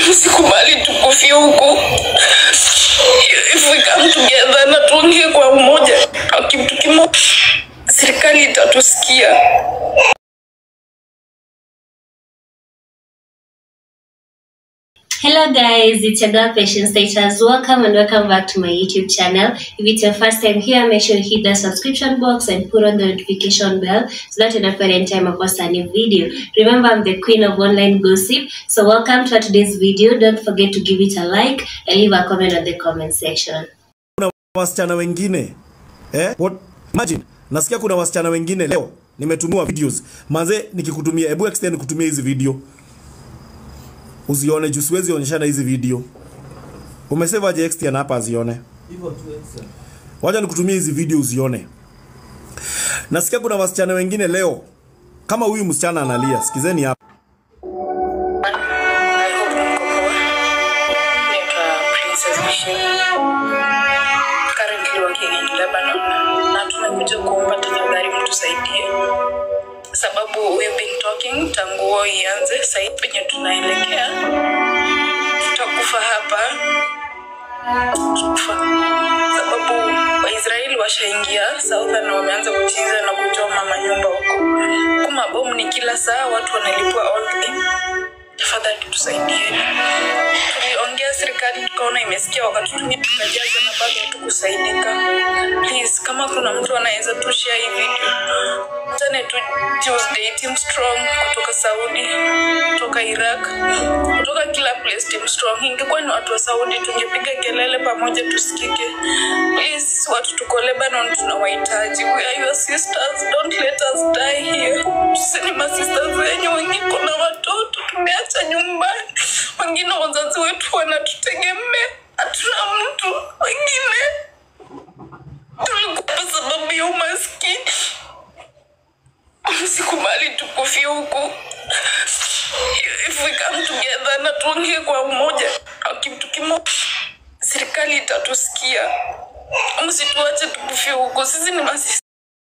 Msikubali tukufie huku. If we come together na tuongee kwa umoja kwa kitu kimoja, serikali itatusikia. Hello guys, it's your girl Patience Status. Welcome and welcome back to my YouTube channel. If it's your first time here, make sure you hit the subscription box and put on the notification bell so that you don't forget anytime I post a new video. Remember, I'm the queen of online gossip. So welcome to today's video. Don't forget to give it a like and leave a comment on the comment section. kuna wasichana wengine eh? What? Imagine, nasikia kuna wasichana wengine leo nimetumiwa videos manze, nikikutumia hebu extend kutumia hizi video uzione juu siwezi onyeshana hizi video. Umesave aje extend hapa azione? Wacha nikutumie hizi video uzione. Nasikia kuna wasichana wengine leo kama huyu msichana analia, sikizeni hapa. I hope mko poa. Naitwa Princess Michelle. Currently working in Lebanon. Na tumekuja kuomba tafadhali mtusaidie. Sababu we've been talking tangu war ianze, sasa hivi penye tunaelekea tutakufa hapa. Tutakufa. Sababu Waisraeli washaingia Southern na wameanza kuchiza na kuchoma manyumba huko. Kuma bomu ni kila saa, watu wanalipwa all day tafadhali tusaidieni. Tuliongea serikali tukaona imesikia, wakatutumia tukajaza na bado hatukusaidika. Please, kama kuna mtu anaweza tu share hii video, tane tu Tuesday Team Strong kutoka Saudi, kutoka Iraq, kutoka kila place Team Strong. Ingekuwa ni watu wa Saudi tungepiga kelele pamoja tusikike. Please, watu tuko Lebanon tunawahitaji. We are your sisters, don't let us die here. Sisi ni masisters wenyu, wengine kuna watoto tumeacha nyumbani, wengine wazazi wetu wanatutegemea, hatuna mtu, wengine tulikufa sababu ya umaskini. Msikubali tukufie huku. If we come together na tuongee kwa umoja kwa kitu kimoja, serikali itatusikia. Msituache tukufie huku, sisi ni masisi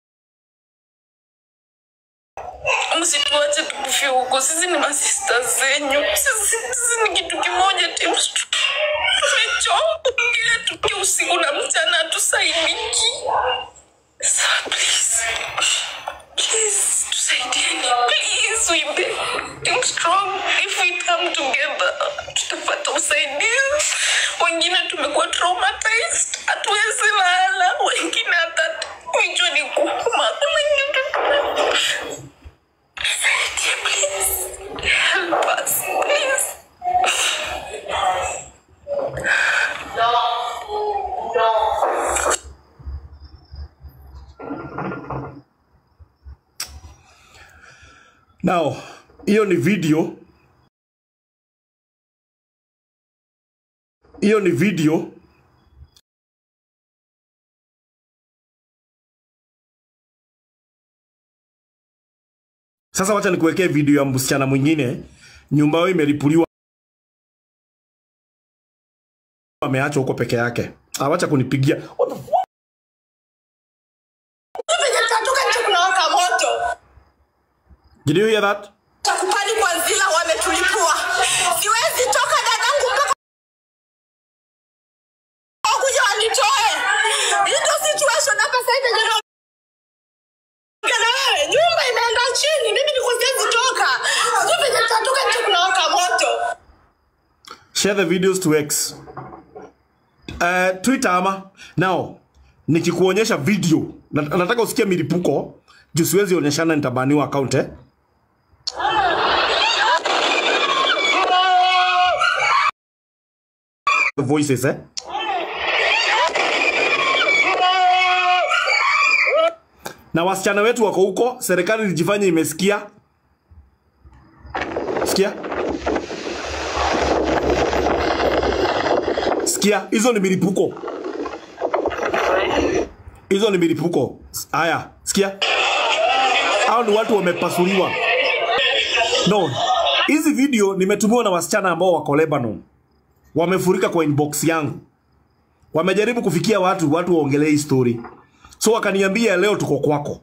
msituache tukufie huko, sisi ni masista zenyu, sisi, sisi ni kitu kimoja. Team Str- tumechoka tuki usiku na mchana, hatusaidiki. So please, please tusaidieni, please we beg. Team Strong, if we come together tutapata usaidizi. Wengine tumekuwa traumatized, hatuwezi lala, wengine hata kichwa ni kuuma, wengine Saidia, please. Help us, please. Now, hiyo ni video. Hiyo ni video. Sasa wacha nikuwekee video ya msichana mwingine, nyumba yao imelipuliwa, ameachwa huko peke yake. Ah, wacha kunipigia. What the fuck? venye tutatoka nje kunawaka moto Did you hear that? takupani kwa zila wametulipua siwezi toka dadangu mpaka wakuja wanitoe hii ndio situation hapa sasa hivi yenye naongea na wewe nyumba imeenda chini mimi niko siwezi toka sijui venye tutatoka nje kunawaka moto share the videos to X. Uh, Twitter ama now nikikuonyesha video na, nataka usikie milipuko juu siwezi onyeshana nitabaniwa account eh? voices eh? na wasichana wetu wako huko, serikali ilijifanya imesikia. Sikia, sikia, hizo ni milipuko, hizo ni milipuko. Haya, sikia, hao ni watu wamepasuliwa. No, hizi video nimetumiwa na wasichana ambao wako Lebanon, wamefurika kwa inbox yangu, wamejaribu kufikia watu, watu waongelee hii story, so wakaniambia leo tuko kwako,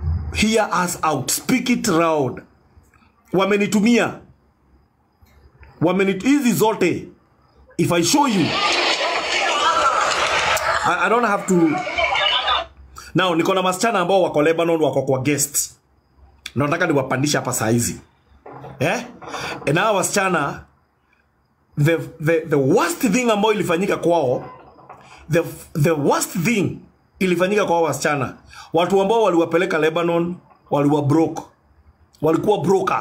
hear us out, speak it loud. Wamenitumia wameni hizi zote if i show you I, i don't have to now niko na wasichana ambao wako lebanon wako kwa guest na nataka niwapandishe hapa saa hizi eh? na hawa wasichana the, the, the worst thing ambayo ilifanyika kwao the, the worst thing ilifanyika kwa hao wasichana watu ambao waliwapeleka lebanon waliwa broke walikuwa brokers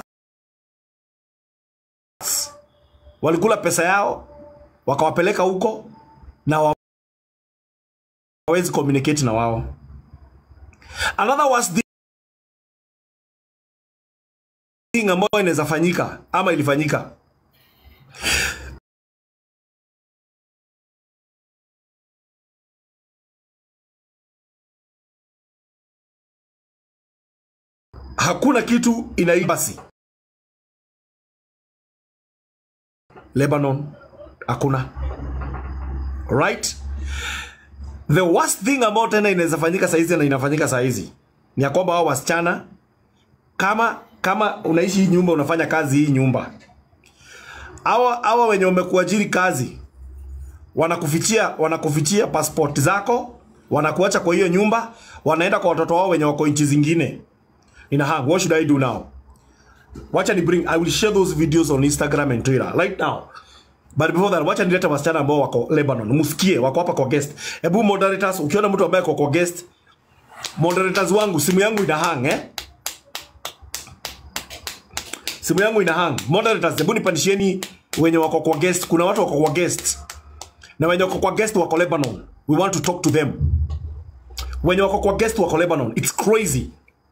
walikula pesa yao wakawapeleka huko na wa- hawawezi communicate na wao another worst thing ambayo inaweza fanyika ama ilifanyika hakuna kitu inaibasi lebanon hakuna right the worst thing ambayo tena inaweza fanyika sahizi na inafanyika sahizi ni ya kwamba hao wasichana kama kama unaishi hii nyumba unafanya kazi hii nyumba hawa hawa wenye wamekuajiri kazi wanakufichia wanakufichia passport zako wanakuacha kwa hiyo nyumba wanaenda kwa watoto wao wenye wako nchi zingine ina hang what should i do now wacha ni bring i will share those videos on instagram and twitter right now but before that wacha nilete wasichana ambao wako lebanon msikie wako hapa kwa guest hebu moderators ukiona mtu ambaye ako kwa guest moderators wangu simu yangu ina hang eh simu yangu ina hang moderators hebu nipandishieni wenye wako kwa guest kuna watu wako kwa guest na wenye wako kwa guest wako lebanon we want to talk to them wenye wako kwa guest wako lebanon it's crazy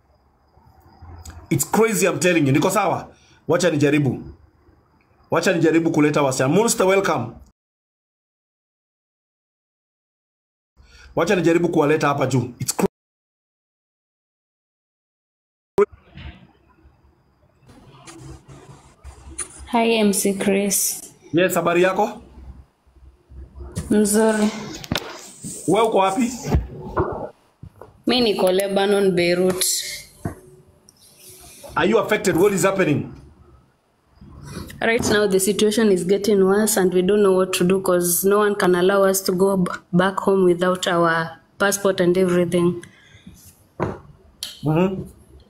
it's crazy i'm telling you niko sawa wacha nijaribu wacha nijaribu kuleta wasichana Munster welcome wacha nijaribu kuwaleta hapa juu it's cra- Hi MC Chris. yes habari yako Mzuri. we uko wapi Mi niko Lebanon, Beirut. are you affected what is happening Right now the situation is getting worse and we don't know what to do because no one can allow us to go b- back home without our passport and everything. mm-hmm.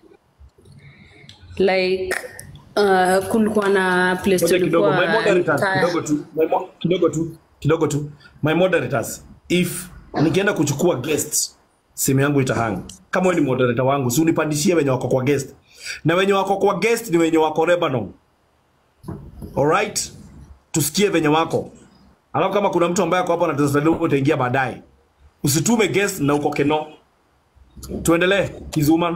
Like uh, kulikuwa na place Ngoja kidogo my tulikuwa moderators entire- kidogo tu my mo- kidogo tu kidogo tu my moderators if nikienda kuchukua guest simu yangu itahang kama wewe ni moderator wangu si unipandishie wenye wako kwa guest na wenye wako kwa guest ni wenye wako Lebanon alright tusikie venye wako alafu kama kuna mtu ambaye ako hapo anatazama utaingia baadaye usitume guest na uko keno tuendelee kizuman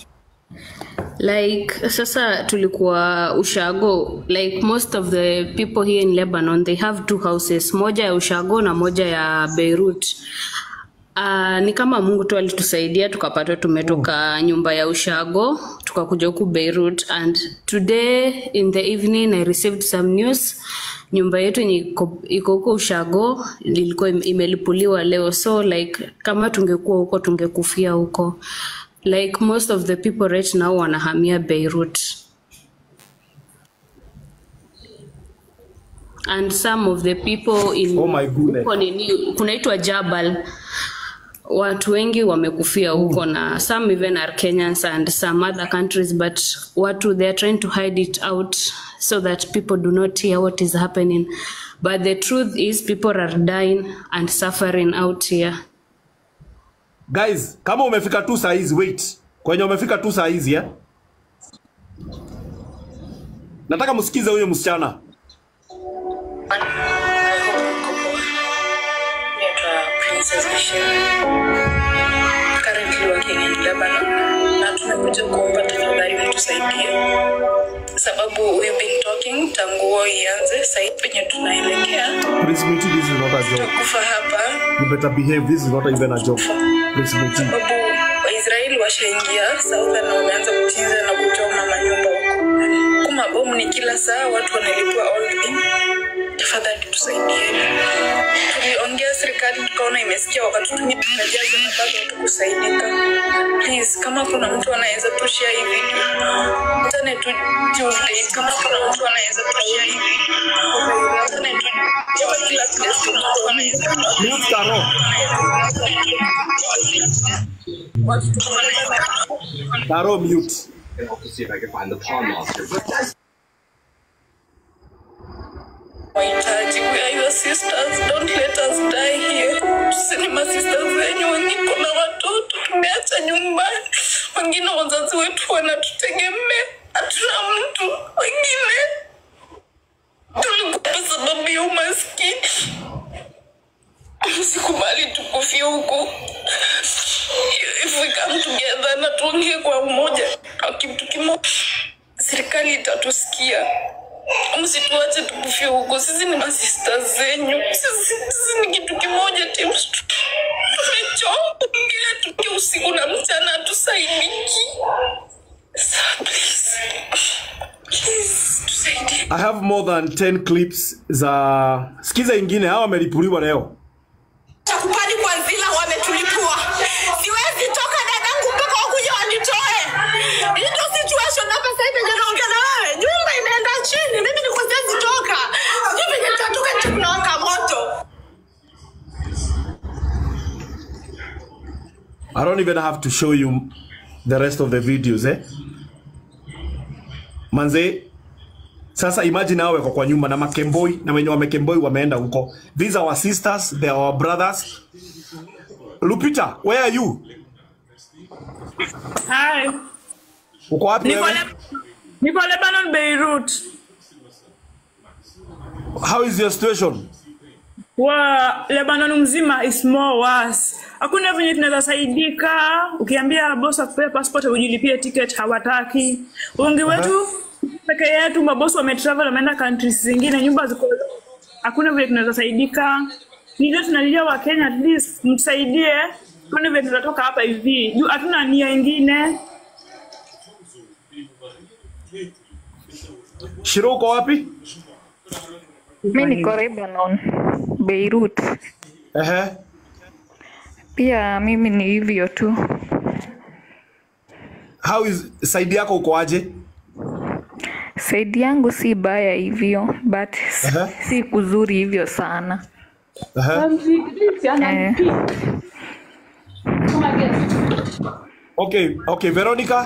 like sasa tulikuwa ushago like most of the people here in lebanon they have two houses moja ya ushago na moja ya beirut Uh, ni kama mungu tu alitusaidia tukapata tumetoka nyumba ya ushago tukakuja huku beirut and today in the evening i received some news nyumba yetu yenye iko iko huko ushago ilikuwa im- imelipuliwa leo so like kama tungekuwa huko tungekufia huko like most of the people right now wanahamia beirut and some of the people in Oh my goodness. huko nini kunaitwa jabal watu wengi wamekufia huko na some even are kenyans and some other countries but watu they are trying to hide it out so that people do not hear what is happening but the truth is people are dying and suffering out here guys kama umefika tu saa hizi wait kwenye umefika tu saa hizi eh? nataka msikize huyo msichana I hope mko poa. Naitwa Princess Michelle. Currently working in Lebanon. Na tumekuja kuomba tafadhali mtusaidie. Sababu we've been talking tangu war ianze, sasa hivi penye tunaelekea Prince Muti, this is not a joke. tutakufa hapa You better behave. This is not even a joke. Prince Muti. sababu Waisraeli washaingia Southern na wameanza kuchinja na kuchoma manyumba huko. Kuma bomu ni kila saa, watu wanalipwa all in. Tafadhali tusaidieni. Tuliongea serikali tukaona imesikia, wakatutumia tukajaza na bado hatukusaidika. Please, kama kuna mtu anaweza tu share hii video, mtane tu Tuesday, kama kuna mtu anaweza tu share hii video. Mute Taro. Taro mute. And I'll see if I can find the pawn monster. Wahitaji, we are your sisters. Don't let us die here. Sisi ni masisters zenyu, wengine kuna watoto tumeacha nyumbani, wengine wazazi wetu wanatutegemea, hatuna mtu, wengine tulikufa sababu ya umaskini. Msikubali tukufie huku. If we come together na tuongee kwa umoja na kitu kimoja, serikali itatusikia. Msituache tukufie huko, sisi ni masista zenyu, sisi, sisi ni kitu kimoja. Teams tumechoka kuongea tuki usiku na mchana, hatusaidiki. So please, please tusaidie. I have more than 10 clips za sikiza ingine hawa wamelipuliwa leo. Takupani kwa Nzila wametulipua. Siwezi toka dadangu mpaka wakuja wanitoe. Hii ndio situation hapa sasa hivi ndio naongea na wewe. Nyumba imeenda chini. Mimi niko siwezi toka. Sijui venye nitatoka nje kunawaka moto. I don't even have to show you the rest of the videos eh. Manze, sasa imagine hao wako kwa nyumba na makemboi na wenye wamekemboi wameenda huko. These are our sisters, they are our brothers. Lupita, where are you? Hi. Uko wapi Niko, wewe? Le Niko Lebanon, Beirut. How is your situation? Wa Lebanon mzima is more worse. Hakuna venye tunaweza saidika. Ukiambia boss akupea passport ujilipie ticket hawataki. Wengi wetu peke yetu mabosi wametravel wameenda countries zingine, nyumba ziko hakuna vile tunaweza saidika. Ndio tunalilia wa Kenya at least mtusaidie. Kwani vile tunatoka hapa hivi. Juu hatuna nia ingine. Shiro uko wapi? Mi niko Lebanon, Beirut. Ehe. Pia mimi ni hivyo tu. How is side yako uko aje? Saidi yangu si baya hivyo, but s- Aha. si kuzuri hivyo sana. Ehe. Eh, Okay, okay, Veronica.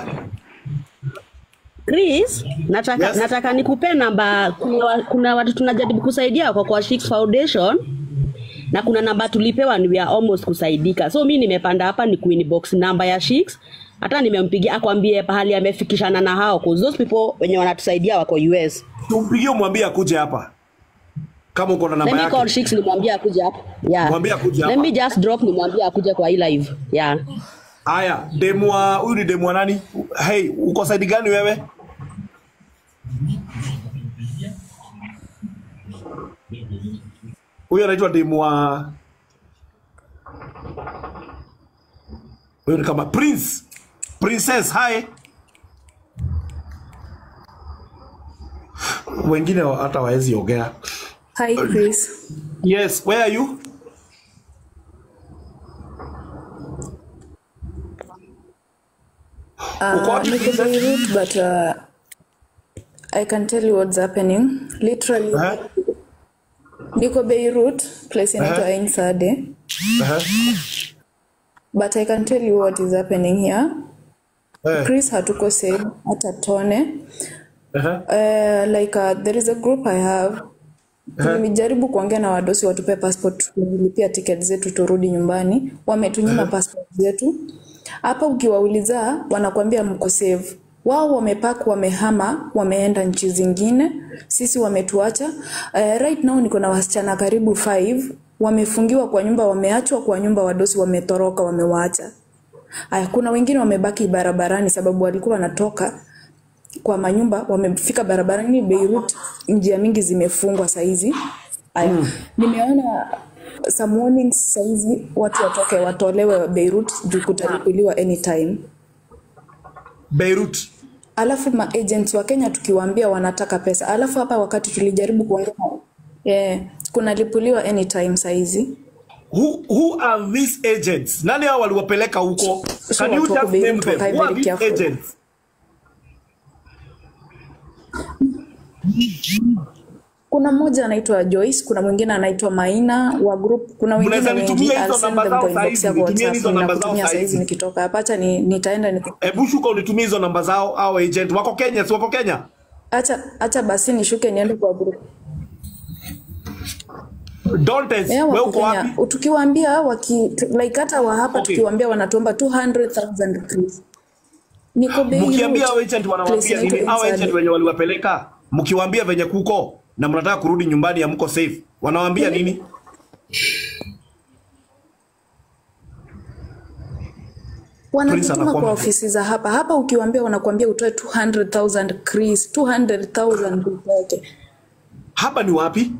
Chris, nataka, Yes. nataka nikupe namba. Kuna, wa- kuna watu tunajaribu kusaidia kwa kwa Shix Foundation na kuna namba tulipewa and we are almost kusaidika. So mi nimepanda hapa ni Queen Box namba ya Shix. Hata nimempigia akwambie pahali amefikishana na hao cause those people wenye wanatusaidia wako US. Tumpigie umwambie akuje hapa. Kama uko na Let namba me call yake. Shix nimwambie akuje hapa. Yeah. Mwambie akuje Let hapa. me just drop nimwambie akuje kwa hii live. Yeah. Haya, demwa huyu ni demwa nani? Hey, uko side gani wewe? Huyu anaitwa demwa Huyu ni kama Prince. Princess, hi. Wengine wa- hata waezi ongea. Hi Chris. Yes, where are you? Uko Uh, wapi, niko Princess? Beirut but uh, I can tell you what's happening. Literally Uh-huh. niko Beirut, place inaitwa Uh-huh. Ain Sade. Uh-huh. But I can tell you what is happening here. Eh, Chris hatuko safe hata tone. uh-huh. Uh, like uh, there is a group I have Nimejaribu kuongea na wadosi watupe passport, tulipia ticket zetu turudi nyumbani. Wametunyima passport zetu. Hapa ukiwauliza wanakuambia mko safe. Wao wamepack, wamehama, wameenda nchi zingine. Sisi wametuacha. Uh, right now niko na wasichana karibu five wamefungiwa kwa nyumba, wameachwa kwa nyumba, wadosi wametoroka, wamewaacha. Aya, kuna wengine wamebaki barabarani sababu walikuwa wanatoka kwa manyumba wamefika barabarani Beirut, njia mingi zimefungwa saizi. Aya, nimeona some warnings saizi watu watoke watolewe Beirut juu kutalipuliwa anytime. Beirut. Alafu ma agents wa Kenya tukiwaambia wanataka pesa, alafu hapa wakati tulijaribu kuongea yeah, kunalipuliwa anytime saizi. Who, who are these agents? Nani hao waliwapeleka huko? Can you watu wako just name Beirut them? wakae Who are very these careful. agents? kuna mmoja anaitwa Joyce, kuna mwingine anaitwa Maina wa group, kuna wengine Mnaweza wengi. nitumia I'll hizo send namba them zao kwa saa inbox hizi, yako nitumie WhatsApp, hizo namba zao ninakutumia saa saa hizi hizi. nikitoka hapa. Acha ni, nitaenda ni, Hebu shuka unitumie hizo namba zao au agent wako Kenya, si wako Kenya? acha acha basi nishuke niende kwa group. Dontes, Yeah, wewe wako uko wapi? Kenya. Tukiwaambia waki like hata wa hapa Okay. tukiwaambia wanatuomba 200,000 rupees. Niko Beirut. Mkiambia hao agent Place wanawaambia nini? inaitwa Hao agent Inside. wenye waliwapeleka, mkiwaambia venye kuko na mnataka kurudi nyumbani hamko safe, wanawaambia nini? wanajituma anakuwa kwa mtu. ofisi za hapa hapa, ukiwaambia wanakuambia utoe 200,000 Chris, 200,000 peke yake. Hapa ni wapi?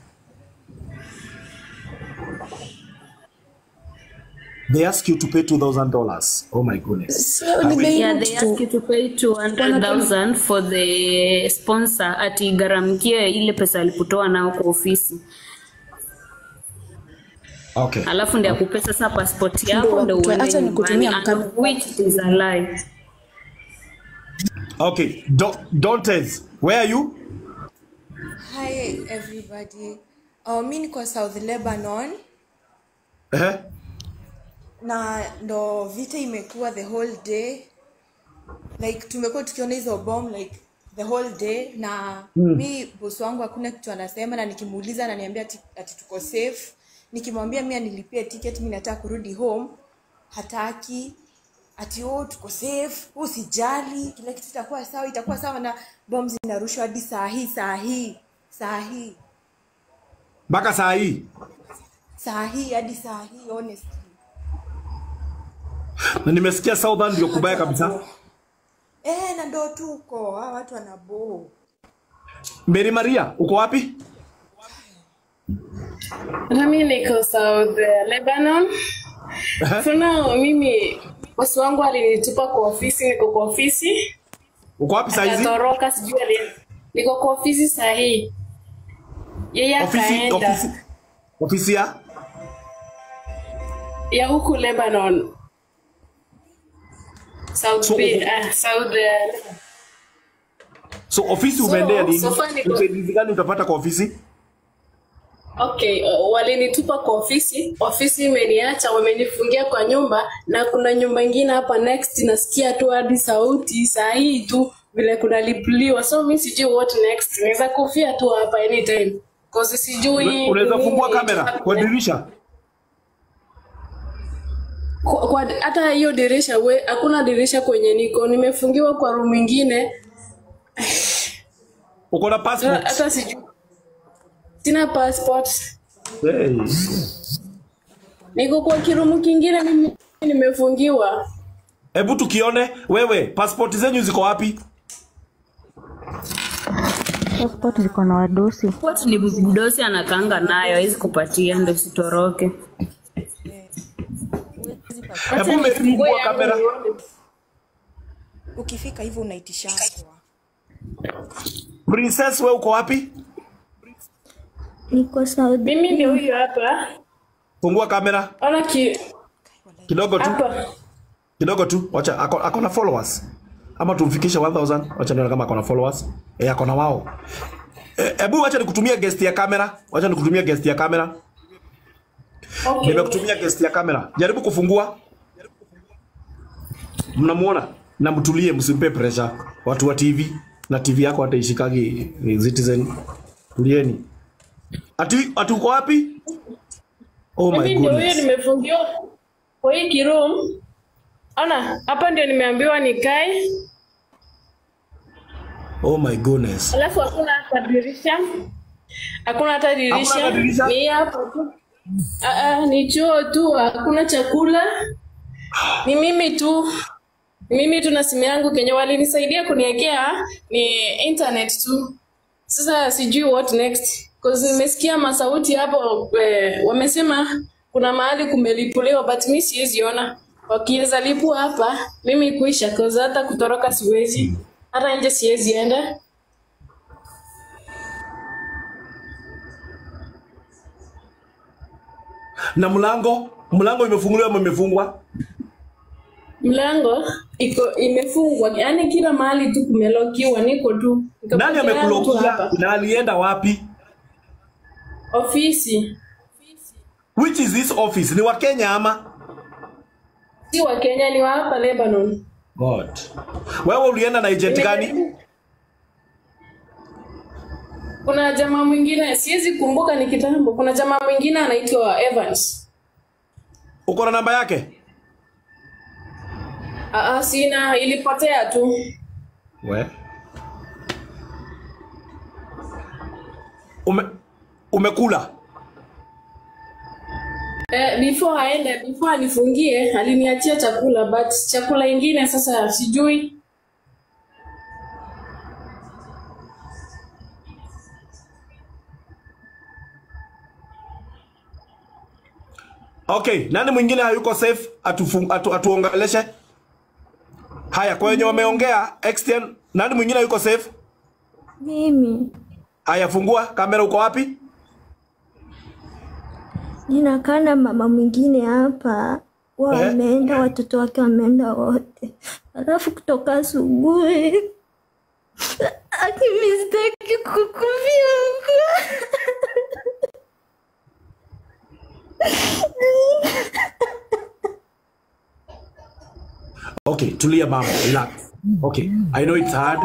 They ask you to pay $2,000. Oh my goodness. Sio ni Hawi- Yeah, Beirut they tu. ask you to pay 200,000 for the sponsor ati gharamkie ile pesa alipotoa nao kwa ofisi, Okay. alafu ndio akupe sasa passport Ndio yako ndio wakutoe. uende Acha nyumbani, nikutumie and mkanda. of which it is a lie. Okay. Do Dontes, where are you? Hi everybody. Uh, mi niko South Lebanon Eh? na ndo vita imekuwa the whole day like tumekuwa tukiona hizo bomb like the whole day na Mm. mi bosi wangu hakuna kitu anasema na nikimuuliza ananiambia ati, ati tuko safe nikimwambia mi anilipie ticket mi nataka kurudi home hataki ati oh tuko safe oh, usijali kila kitu itakuwa sawa itakuwa sawa na bomb zinarushwa hadi saa hii saa hii saa hii Mpaka saa hii. saa hii hadi saa hii honestly Na nimesikia Southern ndio kubaya kabisa. eh na ndo tuko hawa watu wanaboo Mary Maria, uko wapi? Nami niko South eh, Lebanon. For now, mimi bosi wangu alinitupa kwa ofisi, niko kwa ofisi. Uko wapi saa hizi? Akatoroka sijui ali niko kwa ofisi saa hii. Yeye Ofisi akaenda ofisi ofisi ya ya huku Lebanon. South So, Bay, uko- ah, South eh, So ofisi So, umeendea nini? so far niko- Usaidizi gani utapata kwa ofisi? Okay, uh, walinitupa kwa ofisi, ofisi imeniacha, wamenifungia kwa nyumba, na kuna nyumba ingine hapa next, nasikia tu hadi sauti saa hii tu vile kunalipuliwa, so mi sijui what next. Naweza kufia tu hapa anytime cause sijui Unaweza nini fungua kamera itakuwa- kwa dirisha? kwa, kwa, hata hiyo dirisha we, hakuna dirisha kwenye niko, nimefungiwa kwa room ingine, Uko na hata passport? hata sijui, sina passport, Hey. niko kwa kirumu kingine, mimi nimefungiwa. Hebu tukione wewe passport zenyu ziko wapi? Passport ziko na wadosi. Passport ni mdosi anakanga nayo, hawezi kupatia ndio usitoroke. Hebu Mary fungua kamera. ukifika hivyo unaitishangwa Princess wewe uko wapi? Niko Saudi. Mimi ndio huyo hapa. Fungua kamera Ona ki kidogo tu. hapa. Kidogo tu. Wacha ako, ako na followers. Ama tumfikishe 1000. Wacha nione kama ako na followers. Eh, ako na wao. Eh, Hebu wacha nikutumia guest ya kamera. Wacha nikutumia guest ya kamera. Okay. Nimekutumia guest ya kamera. Jaribu kufungua. Mnamuona? Na mtulie, msimpe pressure. Watu wa TV na TV yako hata ishikagi ni Citizen. Tulieni. Ati ati uko wapi? Oh my Mimi ndio huyo goodness. nimefungiwa kwa hii kiroom. Ona, hapa ndio nimeambiwa nikae, Oh my goodness. alafu hakuna hata dirisha. Hakuna hata Hakuna dirisha. hata dirisha? Ni hapo tu. Ah, ah, ni choo tu, hakuna chakula. Ni mimi tu. Ni mimi tu na simu yangu kenye walinisaidia kuniwekea ni internet tu. Sasa sijui what next. Cause nimesikia masauti hapo eh, wamesema kuna mahali kumelipuliwa but mi siwezi ona. Wakiweza lipua hapa mimi kuisha cause hata kutoroka siwezi. Hata nje siwezi enda. Na mlango, mlango imefunguliwa ama imefungwa? Mlango iko imefungwa, yaani kila mahali tu kumelokiwa, niko tu. Niko Nani peke yangu tu amekulokia hapa. na alienda wapi? ofisi Which is this office? Ni wa Kenya ama? si wa Kenya, ni wa hapa Lebanon. God. Wewe ulienda na agent gani? Kuna jamaa mwingine siwezi kumbuka ni kitambo. Kuna jamaa mwingine anaitwa Evans. Uko na namba yake? Aa, sina, ilipotea tu. We. Ume, umekula? Eh, before aende, before anifungie, aliniachia chakula but chakula ingine sasa sijui. Okay, nani mwingine hayuko safe atufu, atu, atuongeleshe? Haya, kwa wenye wameongea extend, nani mwingine hayuko safe? Mimi Haya, fungua kamera, uko wapi? ninakaa na mama mwingine hapa, wa Eh? wameenda, watoto wake wameenda wote, alafu kutoka asubuhi akimistaki kukufia huko Okay, tulia mama, relax. Okay, I know it's hard.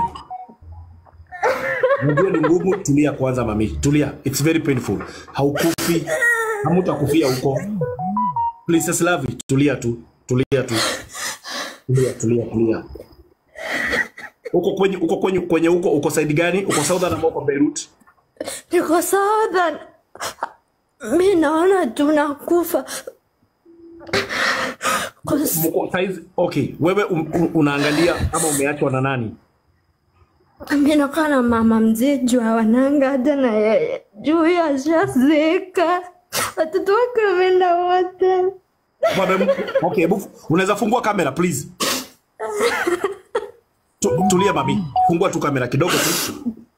Najua ni ngumu, tulia kwanza mami. Tulia. It's very painful. Haukufi. Hamutakufia huko. Princess Love, tulia tu. Tulia tu. Tulia, tulia, tulia. Uko kwenye uko kwenye kwenye huko uko side gani? Uko Southern ama uko Beirut? niko Southern. Mi naona tunakufa Mko size okay. Wewe um, um, unaangalia ama umeachwa na nani? mi nakaa na mama mzee juu hawananga hata na yeye juu yeye ashazeeka, watoto wake wameenda wote. Baba, okay, hebu unaweza fungua kamera please. Tu, tulia mami, fungua tu kamera kidogo tu.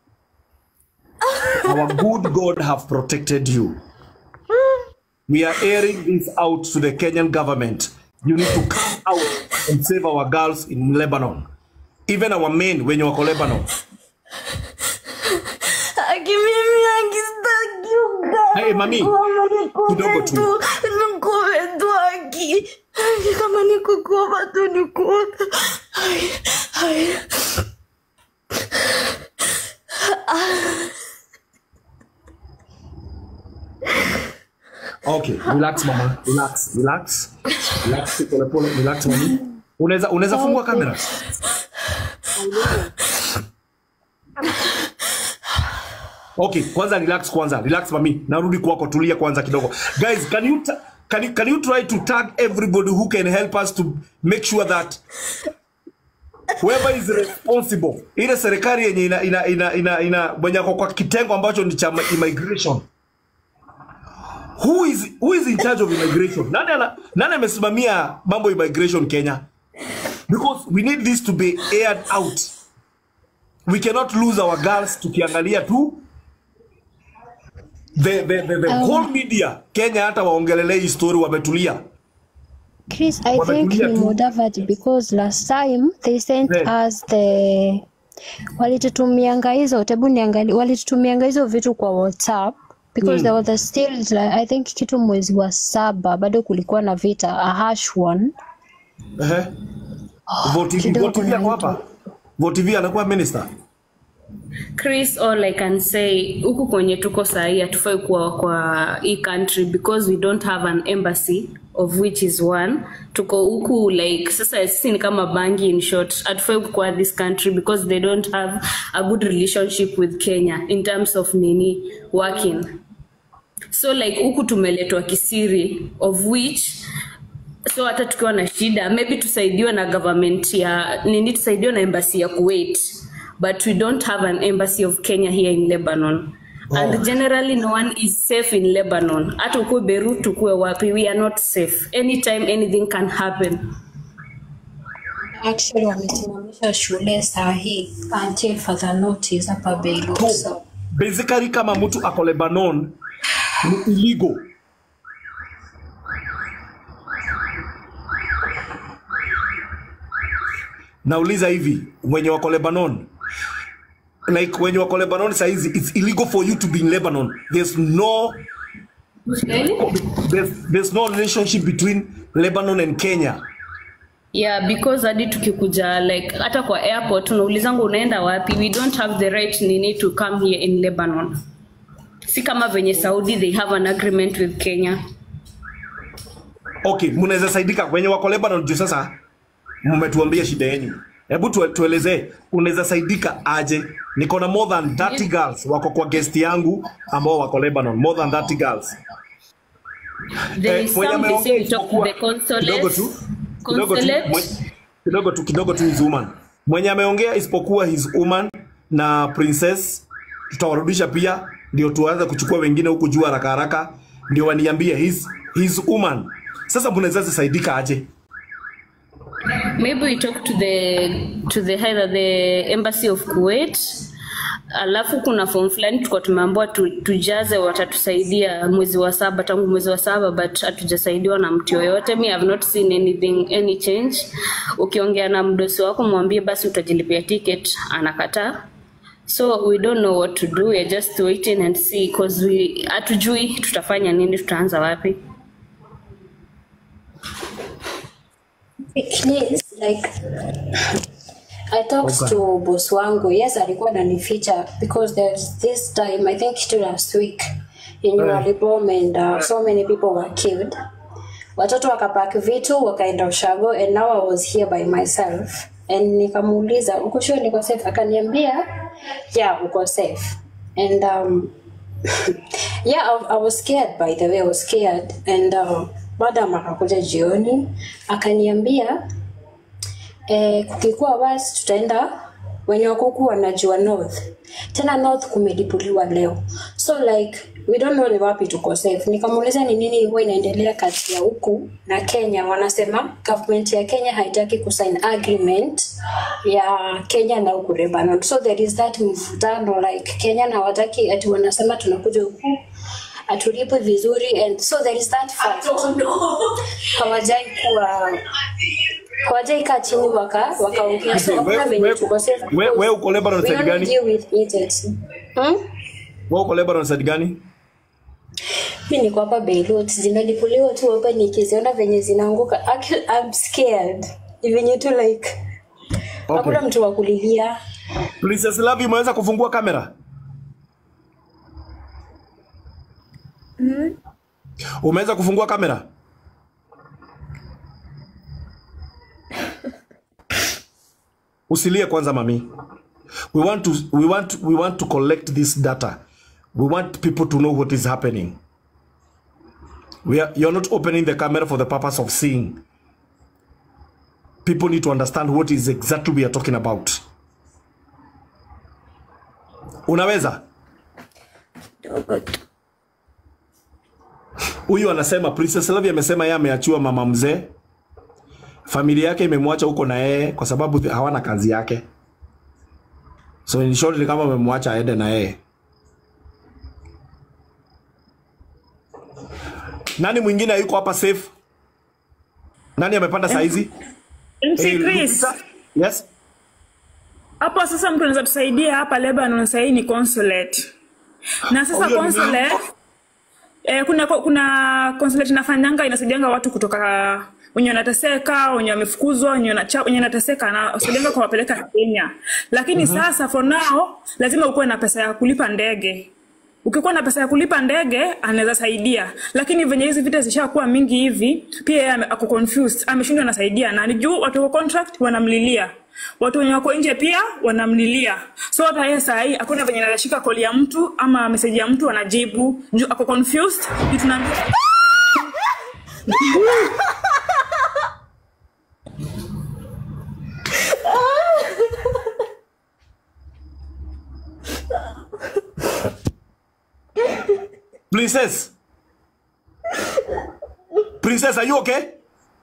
Our good God have protected you. We are airing this out to the Kenyan government. You need to come out and save our girls in Lebanon. Even our men wenye wako Lebanon. Aki mimi akistaki ugali. Hey, mami, kidogo tu. Nikupe tu aki. Aki kama nikukupa tu nikupe. Ai, ai. Okay, relax mama, relax, relax. Relax pole pole, relax mami. Unaweza unaweza fungua kamera? Okay, kwanza relax kwanza. Relax mami. Narudi kwako, tulia kwanza kidogo. Guys, can you ta- can you, can you try to tag everybody who can help us to make sure that whoever is responsible ile serikali yenye ina ina ina ina, ina mwenye ako kwa kitengo ambacho ni cha immigration who is who is in charge of immigration nani ana, nani amesimamia mambo ya immigration Kenya because we need this to be aired out we cannot lose our girls tukiangalia tu the, the, the, the Um, whole media Kenya hata waongelele hii story wametulia Chris, I think Wametulia ni tu. Mudavadi because last time they sent Yeah. us the walitutumianga hizo tebu niangalie walitutumianga hizo vitu kwa WhatsApp because Mm. there was a still like, I think kitu mwezi wa saba bado kulikuwa na vita a harsh one Ehe. Votivi, kidogo Votivi ako hapa. Votivi anakuwa minister. Chris, all I can say huku kwenye tuko sahii hatufai kuwa kwa hii country because we don't have an embassy of which is one tuko huku like sasa sisi ni kama bangi in short hatufai kuwa this country because they don't have a good relationship with Kenya in terms of nini working so like huku tumeletwa kisiri of which so hata tukiwa na shida maybe tusaidiwe na government ya nini tusaidiwe na embassy ya Kuwait but we don't have an embassy of Kenya here in Lebanon and generally no one is safe in Lebanon hata ukuwe Beirut ukuwe wapi we are not safe anytime anything can happen Actually wamesimamisha shule saa hii until further notice hapa Beirut. So, Basically kama mtu ako Lebanon ni illegal. Nauliza hivi, wenye wako Lebanon, like when you are Lebanon saizi it's illegal for you to be in Lebanon there's no there's, there's no relationship between Lebanon and Kenya yeah because hadi tukikuja like hata kwa airport unaulizangu unaenda wapi we don't have the right nini to come here in lebanon si kama venye saudi they have an agreement with kenya okay mnaweza saidika wenye wako Lebanon juu sasa mmetuambia shida yenu hebu tu, tuelezee unaweza saidika aje niko na more than 30 girls wako kwa guest yangu ambao wako Lebanon more than 30 girls there is mwenye some they say ameongea we talk to the kidogo consulate tu kidogo tu consulate mwe- kidogo tu kidogo tu his woman mwenye ameongea isipokuwa his woman na princess tutawarudisha pia ndio tuanze kuchukua wengine huku juu haraka haraka ndio waniambie his, his woman sasa mnaweza saidika aje maybe we talk to the to the either the embassy of kuwait alafu kuna form fulani tulikuwa tumeambiwa tu, tujaze watatusaidia mwezi wa saba tangu mwezi wa saba but hatujasaidiwa na mtu yoyote mi have not seen anything any change ukiongea na mdosi wako mwambie basi utajilipia ticket anakataa so we don't know what to do we're just waiting and see cause we hatujui tutafanya nini tutaanza wapi Please, like I talked Okay. to boss wangu. Yes, alikuwa ananificha because there's this time I think to last week in Nyali bomb and uh, so many people were killed. Watoto wakapack vitu wakaenda ushago and now I was here by myself and nikamuuliza uko sure niko safe? Akaniambia yeah, uko safe and um, yeah I, I was scared by the way I was scared and uh, madam akakuja jioni akaniambia eh, kukikuwa wasi tutaenda wenye wakuku wanajua north tena north kumelipuliwa leo so like we don't know ni wapi tuko safe nikamuuliza ni nini huwa inaendelea kati ya huku na kenya wanasema government ya kenya haitaki kusign agreement ya kenya na huku lebanon so there is that mvutano like kenya na wataki ati wanasema tunakuja huku atulipwe vizuri and so there is that fact hawajai kuwa hawajai kaa chini waka wakaongea so hakuna venye tuko safe we, we uko Lebanon we side only gani deal with it hmm? we uko Lebanon side gani mi niko hapa Beirut zinalipuliwa tu hapa nikiziona venye zinaanguka Actually, I'm scared Ni venye tu like okay. hakuna mtu wa kulilia Princess Love umeweza kufungua kamera Mm. umeweza kufungua kamera usilie kwanza mami we want to, we want, we want to collect this data we want people to know what is happening we are, you're not opening the camera for the purpose of seeing people need to understand what is exactly we are talking about unaweza huyu anasema Princess Love amesema yeye ameachiwa mama mzee, familia yake imemwacha huko na yeye kwa sababu th- hawana kazi yake. So in short ni kama amemwacha aende na yeye. Nani mwingine yuko hapa safe? Nani amepanda saa hizi? MC Eh, Chris, Yes. hapo sasa mtu anaweza tusaidia hapa Lebanon sahii ni consulate na sasa Oh, hiyo ni consulate eh, kuna kuna consulate inafanyanga inasaidianga watu kutoka wenye wanateseka wenye wamefukuzwa wenye wanacha- wenye wanateseka na wasaidianga kuwapeleka Kenya, lakini Mhm. sasa for now lazima ukuwe na pesa ya kulipa ndege. Ukikuwa na pesa ya kulipa ndege anaweza saidia, lakini venye hizi vita zishakuwa mingi hivi, pia yeye ame- ako confused, ameshindwa anasaidia nani juu watu wa contract wanamlilia watu wenye wako nje pia wanamlilia, so hata yeye saa hii hakuna venye anashika koli ya mtu ama meseji ya mtu anajibu juu ako confused. Juu tunaambia Princess. Princess, are you okay?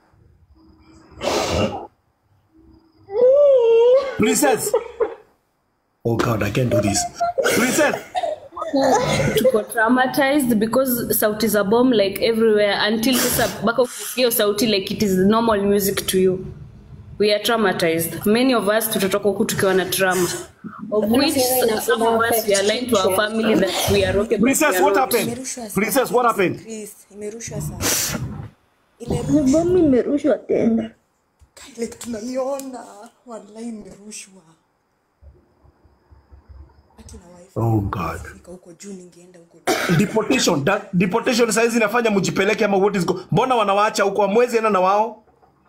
Princess. Oh God, I can't do this. Princess. tuko traumatized because sauti za bomb like everywhere until sasa mpaka usikie hiyo sauti like it is normal music to you we are traumatized many of us tutatoka huku tukiwa na trauma of which some of us we are lying to our family that we are okay but we Princess, are what not. happened? Princess, what happened? Chris, imerushwa sana ile bomu imerushwa tena ile tunaiona wallahi imerushwa Oh God. Fika huko juu ningeenda huko Deportation, da, deportation saizi inafanya mjipeleke ama what is go. Mbona wanawaacha huko amwezi enda na wao?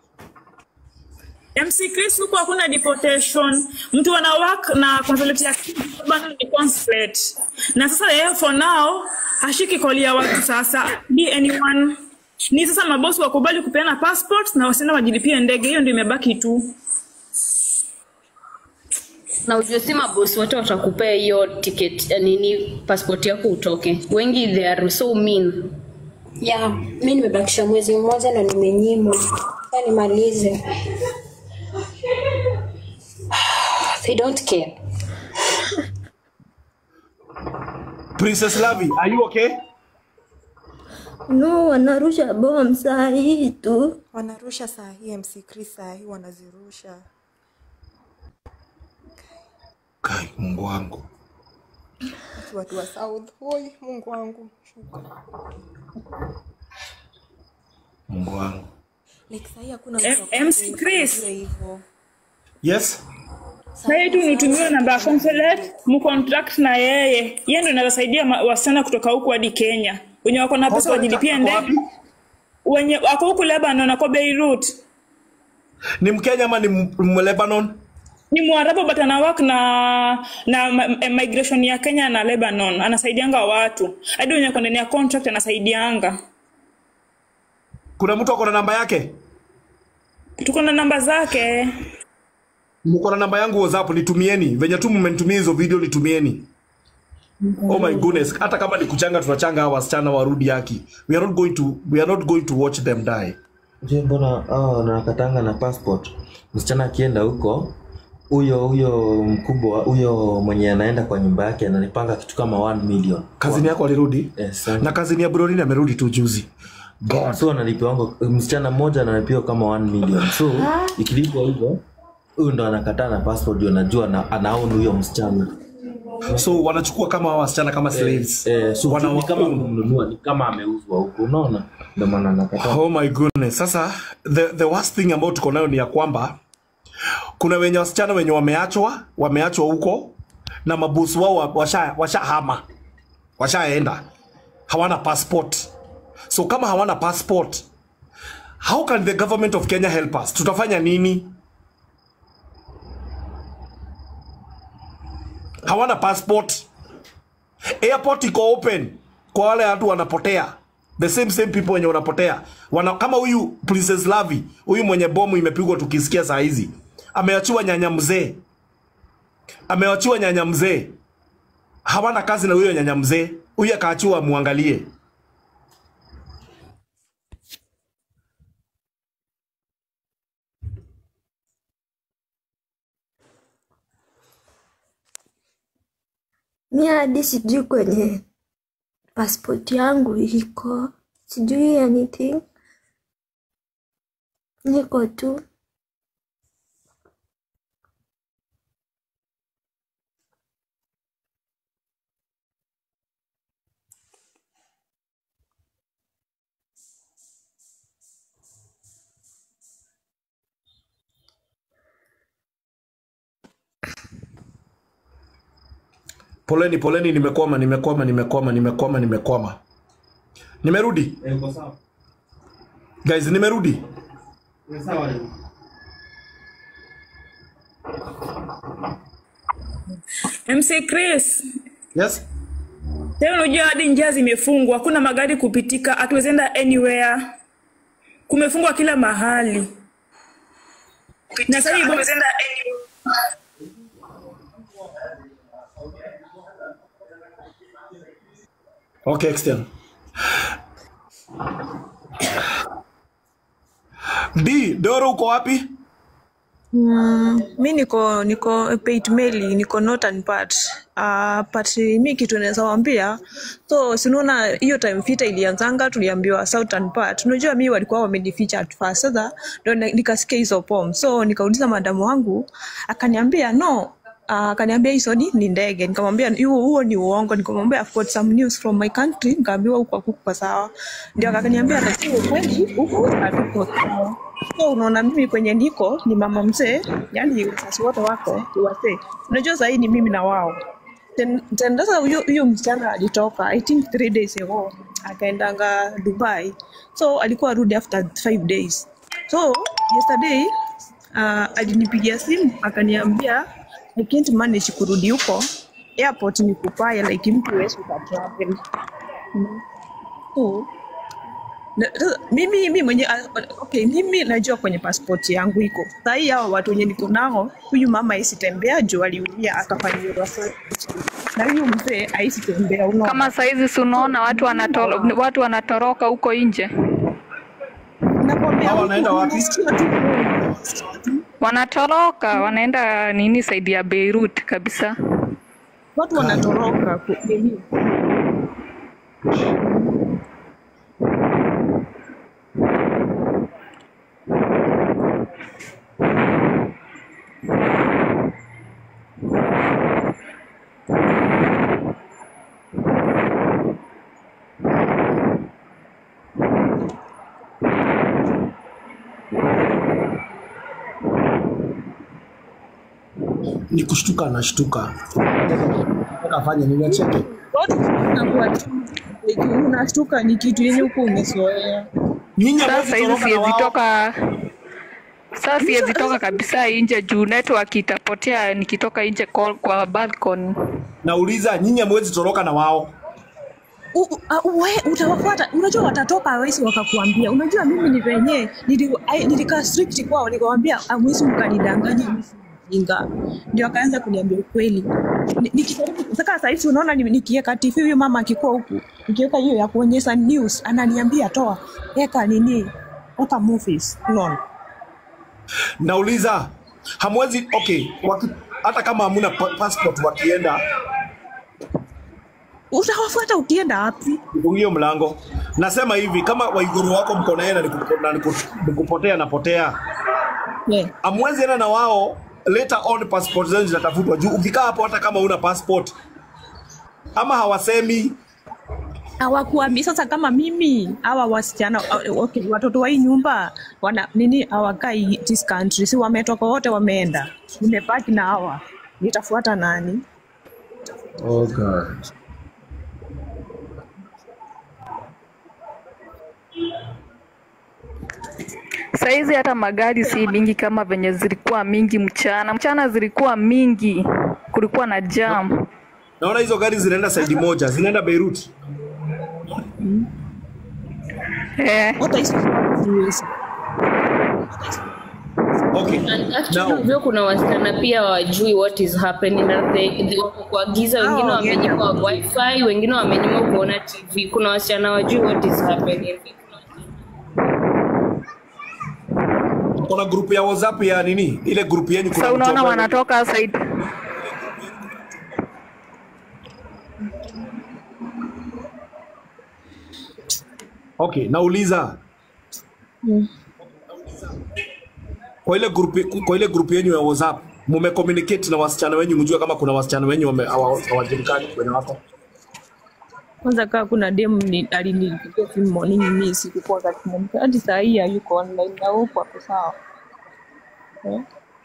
MC Chris huko hakuna deportation. Mtu ana work na consulate ya bana ni consulate. Na sasa yeye for now hashiki koli ya watu sasa. Be anyone. Ni sasa mabosi wakubali kupeana passports na wasienda wajilipie ndege. Hiyo ndio imebaki tu. na ujue si mabosi wote watakupea hiyo ticket ya nini passport yako utoke wengi they are so mean yeah mi nimebakisha mwezi mmoja na nimenyimwa Sasa nimalize they don't care Princess Lavi, are you okay? no wanarusha bom saa hii tu wanarusha saa hii MC Chris saa hii wanazirusha Kai, Mungu wangu. Ati watu wa South. Oi, Mungu wangu. Shuka. Mungu wangu. Like saa hii hakuna M- mtu wa MC kufikiria Chris. hivyo. Yes? Sasa hii tu nitumiwe namba ya consulate, mcontract na yeye. Yeye ndio anaweza saidia ma- wasichana kutoka huku hadi Kenya. Wenye wako na pesa Consulate wajilipie ako ndege. Wenye wako huku Lebanon, wako Beirut. Ni Mkenya ama ni M- M- Lebanon? ni mwarabu but ana work na na ma- eh, migration ya kenya na lebanon anasaidianga watu hadi wenye wako ndani ya contract anasaidianga Kuna mtu ako na namba yake? tuko na namba zake Mko na namba yangu WhatsApp nitumieni. Venye tu mmenitumia hizo video nitumieni. Oh my goodness, hata kama ni kuchanga tunachanga hawa wasichana warudi haki. We are not going to we are not going to watch them die. Je, mbona hao wanakatanga na passport? Msichana akienda huko, huyo huyo mkubwa huyo mwenye anaenda kwa nyumba yake ananipanga kitu kama 1 million. Kazini yako alirudi? Yes, Na kazini ya Brolin amerudi tu juzi. God. So analipiwa msichana mmoja analipiwa kama 1 million. So ikilipwa hivyo, huyu ndo anakataa na passport ndio anajua na anaown huyo msichana. So wanachukua kama hawa wasichana kama slaves. Eh, eh, so Wana- ni kama kumnunua, ni kama ameuzwa huko, unaona? Ndio maana anakataa. Oh my goodness. Sasa the, the worst thing ambayo tuko nayo ni ya kwamba kuna wenye wasichana wenye wameachwa wameachwa huko na mabosi wao wa- washa washahama washaenda hawana passport. So kama hawana passport, how can the government of Kenya help us? Tutafanya nini? Hawana passport. Airport iko open kwa wale watu wanapotea the same same people wenye wanapotea wana, kama huyu Princess Lavi huyu mwenye bomu imepigwa tukisikia saa hizi ameachiwa nyanya mzee ameachiwa nyanya mzee hawana kazi na huyo nyanya mzee huyu akaachiwa muangalie mi hadi sijui kwenye passport yangu iko sijui anything niko tu poleni poleni nimekwama nimekwama nimekwama nimekwama nimekwama nimerudi guys nimerudi mc chris yes Leo unajua hadi njia zimefungwa, hakuna magari kupitika, hatuwezi enda anywhere. Kumefungwa kila mahali. Na sasa hivi okay extend D Doro uko wapi Mm, mi niko niko paid meli niko northern part uh, but mi kitu naweza wambia so sinaona hiyo time vita ilianzanga tuliambiwa southern part unajua mi walikuwa wamenificha at first sasa ndo na- nikasikia hizo pom so nikauliza madamu wangu akaniambia no Uh, akaniambia hizo ni, ni ndege nikamwambia huo huo ni uongo nikamwambia I've got some news from my country nikaambiwa huko hakuko sawa ndio akaniambia lakini ukweli huku hatuko sawa so unaona mimi kwenye niko ni mama mzee yani wazazi wote wako ni wazee unajua sahii ni mimi na wao Then- then sasa huyo huyo msichana alitoka i think three days ago akaendanga dubai so alikuwa arudi after five days so yesterday uh, alinipigia simu akaniambia i can't manage kurudi huko airport ni kupaya like mtu wezi ukatravel Mm. so na- sasa, mimi mimi mwenye ah, okay, mimi najua kwenye passport yangu iko sahii hawa watu wenye niko nao huyu mama aisitembea juu aliumia akafanyiwa research. na huyu mzee aisitembea unaona Kama saizi si unaona watu wanatoro, watu wanatoroka huko nje, Hao wanaenda wapi? wanatoroka wanaenda nini, saidi ya Beirut kabisa. watu wanatoroka ku- nini ni kushtuka anashtuka Nataka afanye nini acheke watu wanakuwa tu like, unashtuka ni kitu yenye huko umezoea Sasa hizi siwezi toka sasa siwezi toka kabisa nje juu network itapotea nikitoka nje kwa, kwa balcony. nauliza nyinyi hamwezi toroka na wao U- u- a- we utawafuata unajua watatoka hawezi wakakuambia unajua mimi ni venye nili- ai- nilikaa strict kwao nikawambia amwezi mkanidanganya mimi si mjinga ndio akaanza kuniambia ukweli Ni- nikijaribu saka sahizi unaona ni- nikiweka tv huyu mama akikuwa huku nikiweka hiyo ya kuonyesha news ananiambia toa eka nini eka movies unaona nauliza hamwezi okay waki, hata kama hamuna pa- passport wakienda utawafuata ukienda wapi fungie mlango nasema hivi kama waiguru wako mko na yeye na niku- na niku- nikupotea napotea yeah. amwezi enda na wao later on passport zenu zinatafutwa juu ukikaa hapo hata kama una passport ama hawasemi hawakuambi sasa kama mimi hawa wasichana uh, okay, watoto wa hii nyumba wana nini hawakai this country si wametoka wote wameenda nimebaki na hawa nitafuata nani oh God. Saizi hata magari si mingi kama venye zilikuwa mingi mchana. Mchana zilikuwa mingi, kulikuwa na jam. naona hizo gari zinaenda saidi moja zinaenda beirut Eh. okay. Actually, hivyo kuna wasichana pia wajui what is happening na they, they wako kwa giza, wengine wamenyimwa wifi, wengine wamenyimwa kuona TV. Kuna wasichana wajui what is happening. kuna grupu ya whatsapp ya nini ile grupu yenyu kuna Sasa mtu unaona ambaye- wanatoka saidi okay nauliza kwa ile grupu kwa ile grupu yenyu ya whatsapp mumecommunicate na wasichana wenyu mjue kama kuna wasichana wenyu wame- hawa- hawajulikani kwenye wako kwanza kaa kuna dem ni- alinipigia simu morning mi sikukuwa katika hadi saa hii hayuko online na huko ako sawa eh?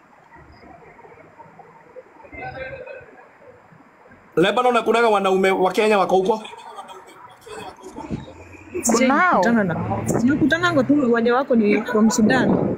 lebanon akunaga wanaume wa kenya wako huko Kunao. Nakutananga tu wenye wako ni from Sudan.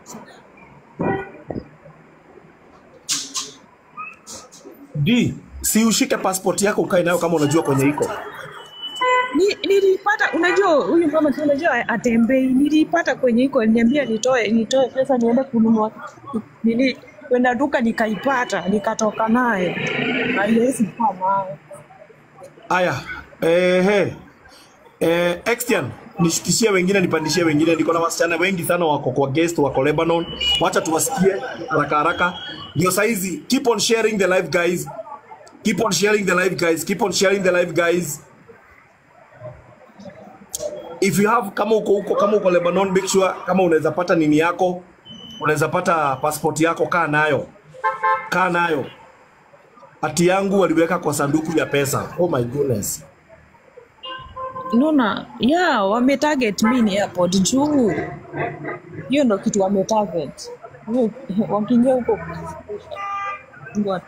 d si ushike passport yako ukae nayo kama unajua kwenye iko Ni- Nilipata, unajua huyu mama tu unajua atembei. Nilipata kwenye iko niambia nitoe nitoe pesa niende kununua nini kwenda duka nikaipata nikatoka nayo. Haiwezi kuwa nayo. aya ehe eh, Extian nishukishie wengine, nipandishie wengine. Niko na wasichana wengi sana wako kwa guest, wako Lebanon. Wacha tuwasikie haraka haraka. Ndio saizi, keep on sharing the live guys. Keep on sharing the live guys. Keep on sharing the live guys. If you have kama uko huko kama uko Lebanon, make sure kama unaweza pata nini yako, unaweza pata passport yako, kaa nayo, kaa nayo. Hati yangu waliweka kwa sanduku ya pesa. Oh my goodness. Nuna, ya wametarget mi ni airport juu hiyo ndo kitu wametarget. Hiyo- Wakiingia huko Ngoja.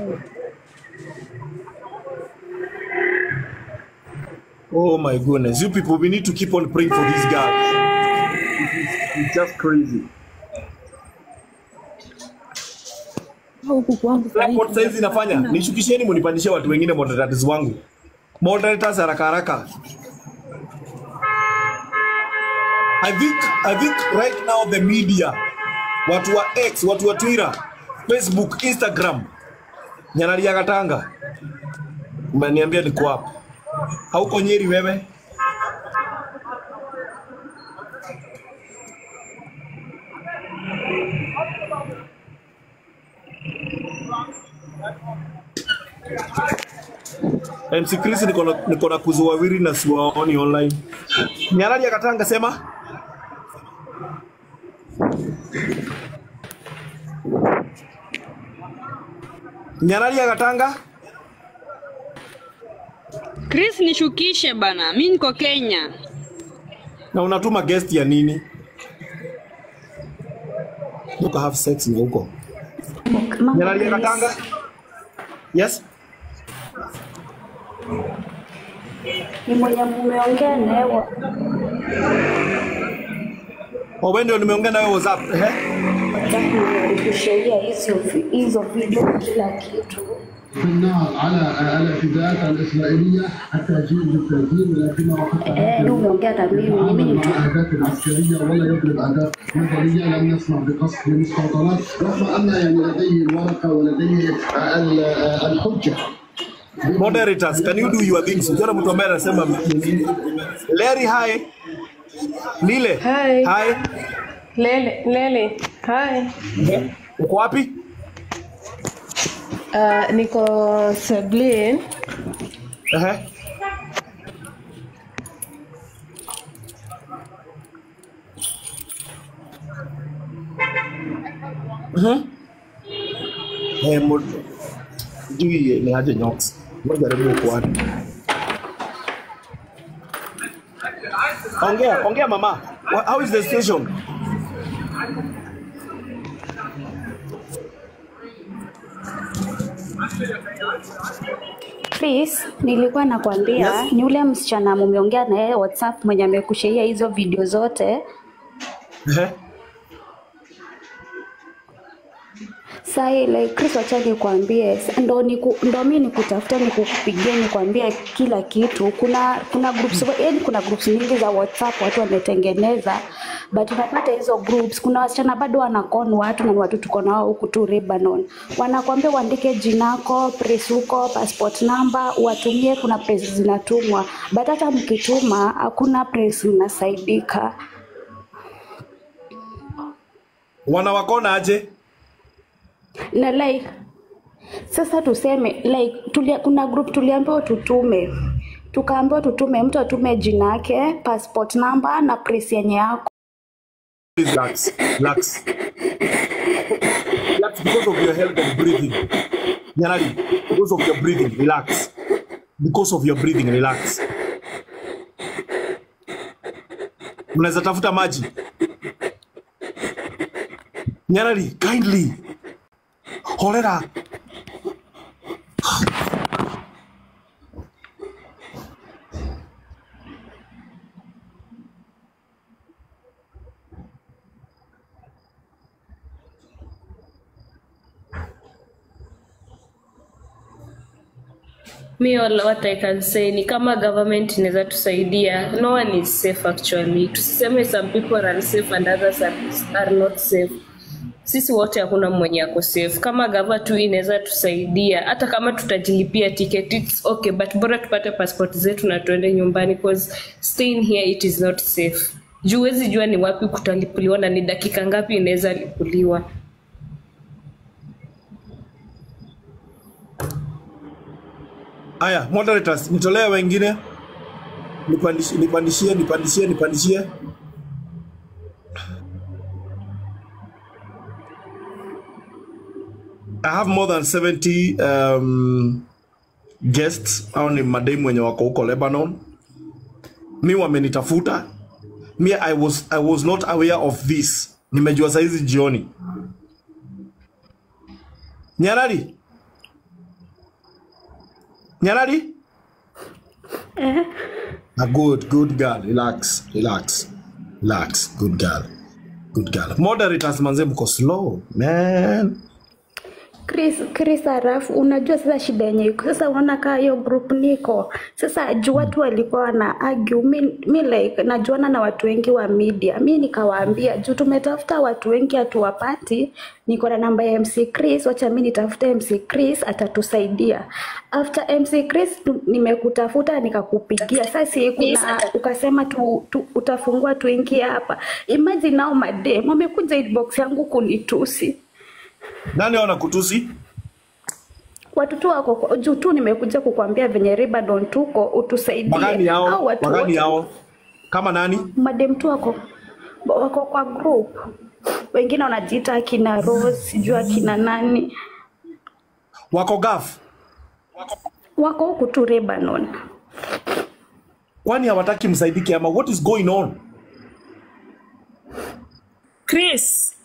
Oh my goodness. You people, we need to keep on praying for these guys. It's just crazy. huku kwangu Airport saizi inafanya nishukisheni, munipandishie watu wengine moderators wangu, moderators haraka haraka. I think, I think right now the media, watu wa X, watu wa Twitter, Facebook, Instagram, Nyanaria Katanga, umeniambia niko hapa. Hauko Nyeri wewe? MC Chris niko na niko na kuzu wawili na siwaoni online. Nyanaria Katanga sema Nyanaria Katanga Chris nishukishe bana, mi niko Kenya. na unatuma guest ya nini? Uka have sex na huko. Nyanaria Katanga? Yes? Ni mwenye mumeongea naye wa- Oh, wewe ndio nimeongea nawe WhatsApp. Ehe. kusheria hizo vi- hizo video kila kitu. في النار على الاعتداءات الاسرائيليه حتى يجيء بالتهجير ولكنه حتى Eh, umeongea na mimi, mimi ni mtu مع اهداف عسكريه ولا يطلب اهداف مدنيه لم نسمع بقصف لمستوطنات رغم ان يعني لديه الورقه ولديه ال- الحجه Moderators, can you do your things? Ukiona mtu ambaye anasema Larry hi. Lile. Hi. Hi. Lele, Lele. Hi. Uko wapi? Uh, niko Seblin. Ehe. Mhm. Eh, mo- sijui ni aje Nyox. Ngoja jaribu uko wapi. Ongea, ongea mama. Wha- How is the station? Chris, nilikuwa nakwambia Yes. ni yule msichana mumeongea na yeye WhatsApp mwenye amekushaia hizo video zote. Ehe. Sai like Chris, wacha nikwambie, sa- ndo niku, ndo mimi nikutafuta nikukupigia nikwambie kila kitu. Kuna kuna groups yaani kuna groups nyingi za WhatsApp watu wametengeneza, but unapata hizo groups, kuna wasichana bado wanakon watu na ni watu tuko nao huku tu Lebanon, wanakwambia uandike jinako, press huko, passport number, uwatumie. Kuna press zinatumwa, but hata mkituma hakuna press mnasaidika. Wanawakona aje? na like sasa tuseme like tulia, kuna group tuliambiwa tutume tukaambiwa tutume mtu atume jina yake passport number na press yenye yako Please relax. Relax. Relax because of your health and breathing. Nyarari, because of your breathing, relax. Because of your breathing, relax. Mnaweza tafuta maji. Nyarari, kindly. Horera. Me all what I can say ni kama government inaweza tusaidia. No one is safe actually. Tusiseme some people are safe and others are, are not safe. sisi wote hakuna mwenye ako safe. Kama gava tu inaweza tusaidia, hata kama tutajilipia ticket it's okay, but bora tupate passport zetu na tuende nyumbani cause staying here it is not safe. Juu huwezi jua ni wapi kutalipuliwa na ni dakika ngapi inaweza lipuliwa. Aya, moderators, nitolee wengine. Nipandishie, nipandishie, nipandishie, nipandishie. I have more than 70 um, guests au ni mademu wenye wako huko Lebanon. Mi wamenitafuta. Mi I was, I was not aware of this. Nimejua saizi jioni. Nyarari? Nyarari? Eh, Ah, good, good girl. Relax, relax, relax. Good girl, good girl. Moderators manze, mko slow man. Chris, Chris halafu unajua sasa shida yenye iko sasa, unaona kaa hiyo group niko sasa, juu watu walikuwa wana argue mi, mi like najuana na watu wengi wa media, mi nikawaambia juu tumetafuta watu wengi hatuwapati, niko na namba ya MC Chris, wacha mi nitafute MC Chris atatusaidia. After MC Chris tu- nimekutafuta nikakupigia, sasa si kuna ukasema tu, tu, utafungua tuingie hapa. Imagine nao madem wamekuja inbox yangu kunitusi Nani wana kutusi? watu tu wako kwa- juu tu nimekuja kukwambia venye Ribadon tuko utusaidie. Wagani Au hao? watu Wagani wote hao? Kama nani? madem tu wako wako kwa group, wengine wanajiita akina Rose, sijui akina nani, Wako gaf? wako huku tu Lebanon. Kwani hawataki msaidike ama what is going on? Chris,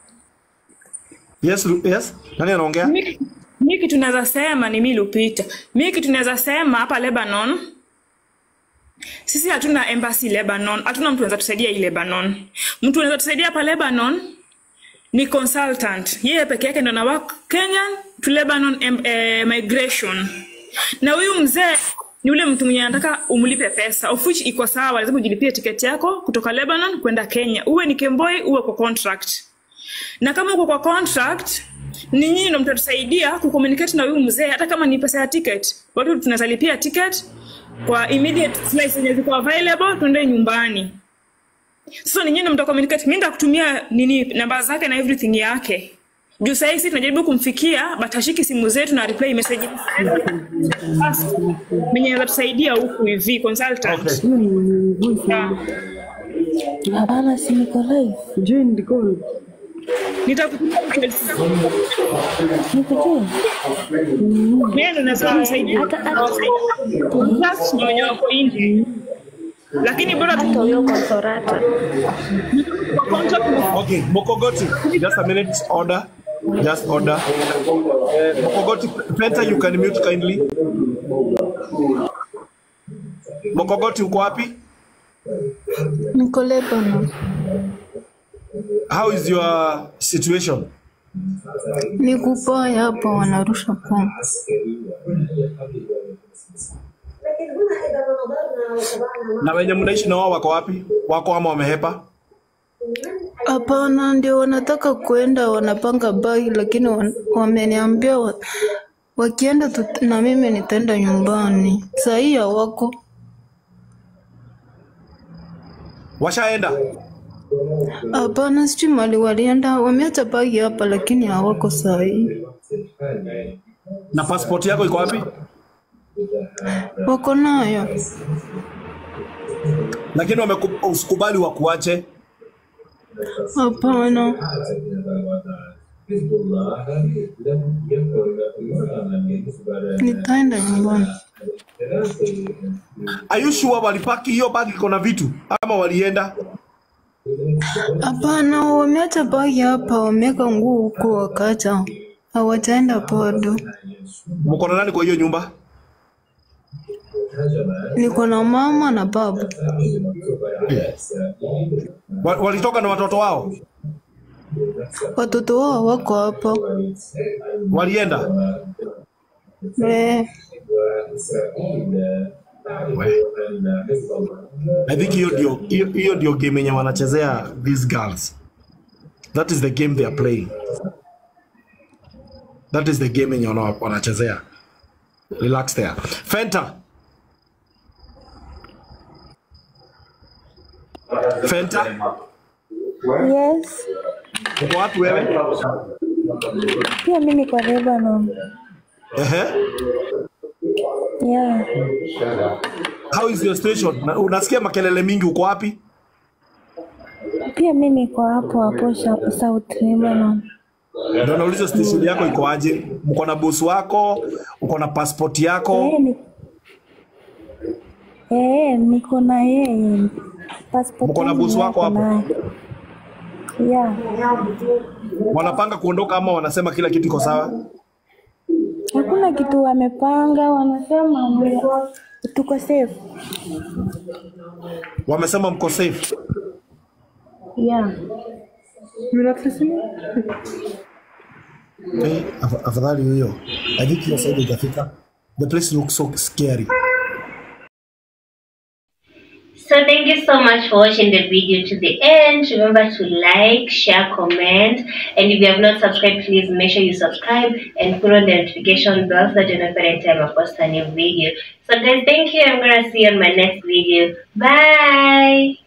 Yes, Lu- yes. Nani anaongea? mi mi kitu naweza sema ni mi Lupita. Mi kitu naweza sema hapa Lebanon, sisi hatuna embassy Lebanon, hatuna mtu anaweza tusaidia hii Lebanon. Mtu anaweza tusaidia hapa Lebanon ni consultant, yeye peke yake ndo na work Kenyan to Lebanon em, eh, migration, na huyu mzee ni ule mtu mwenye anataka umlipe pesa, of which iko sawa, lazima ujilipie tiketi yako kutoka Lebanon kwenda Kenya, uwe ni Kemboi uwe kwa contract na kama uko kwa contract ni nyinyi ndo mtatusaidia kucommunicate na huyu mzee hata kama ni pesa ya ticket watu tunaweza lipia ticket kwa immediate flights zenye ziko available tuende nyumbani sasa ni nyinyi ndo mtacommunicate mimi ndakutumia nini namba zake na everything yake juu sahii sisi tunajaribu kumfikia but hashiki simu zetu na reply message mwenye anaweza tusaidia huku hivi consultant yeah. Hapana, si niko live. Join the call. nitakutumia details. Niko Mimi ndo naweza kumsaidia. Contact na wenye wako nje. Lakini bora tu huyo consorata. Okay, Mokogoti, just a minute, order. Just order. Uh, Mokogoti, Penta, you can mute kindly. Mokogoti, uko wapi? Niko Lebanon. How is your situation? Ni kubaya hapa wanarusha bomu. Na wenye mnaishi na wao wako wapi? Wako ama wamehepa? Hapana, ndio wanataka kuenda, wanapanga bagi, lakini wan- wameniambia wa, wakienda tu, na mimi nitaenda nyumbani. Saa hii hawako. Washaenda? Hapana, sijui mali walienda, wameacha bagi hapa, lakini hawako saa hii. Na passport yako iko wapi? Wako nayo. Lakini wameku- usikubali wakuache. Hapana. Nitaenda nyumbani. Are you sure walipaki hiyo bagi iko na vitu ama walienda? Hapana, wameacha bagi hapa, wameweka nguo huko, wakaacha hawataenda bado. Mko na nani kwa hiyo nyumba? Niko na mama na baba. Wa- Walitoka na watoto wao? Watoto wao wako hapa. Walienda? Eh, I think hiyo ndio hiyo hiyo ndio game yenye wanachezea these girls. That is the game they are playing. That is the game yenye wana- wanachezea. Relax there. Fenta. Fenta. Yes. Uko wapi wewe? Pia mimi kwa Lebanon. Ehe. Yeah. How is your station? Na- Unasikia makelele mingi uko wapi? Pia mimi niko hapo hapo Sha- South Lebanon. Ndio nauliza station yako iko aje? Mko na boss wako? Uko na passport yako? Eh, ni- Eh, niko na yeye. Passport Mko na yangu boss wako niko hapo? naye. Yeah. Wanapanga kuondoka ama wanasema kila kitu iko sawa? Hakuna kitu wamepanga, wanasema ni- tuko safe. Wamesema mko safe. Yeah. Eh, af- afadhali hiyo. I think hiyo side itafika. The place looks so scary. So thank you so much for watching the video to the end. Remember to like, share, comment, and if you have not subscribed, please make sure you subscribe and put on the notification bell so that you know every time I post a new video. So guys, thank you. I'm gonna see you on my next video. Bye.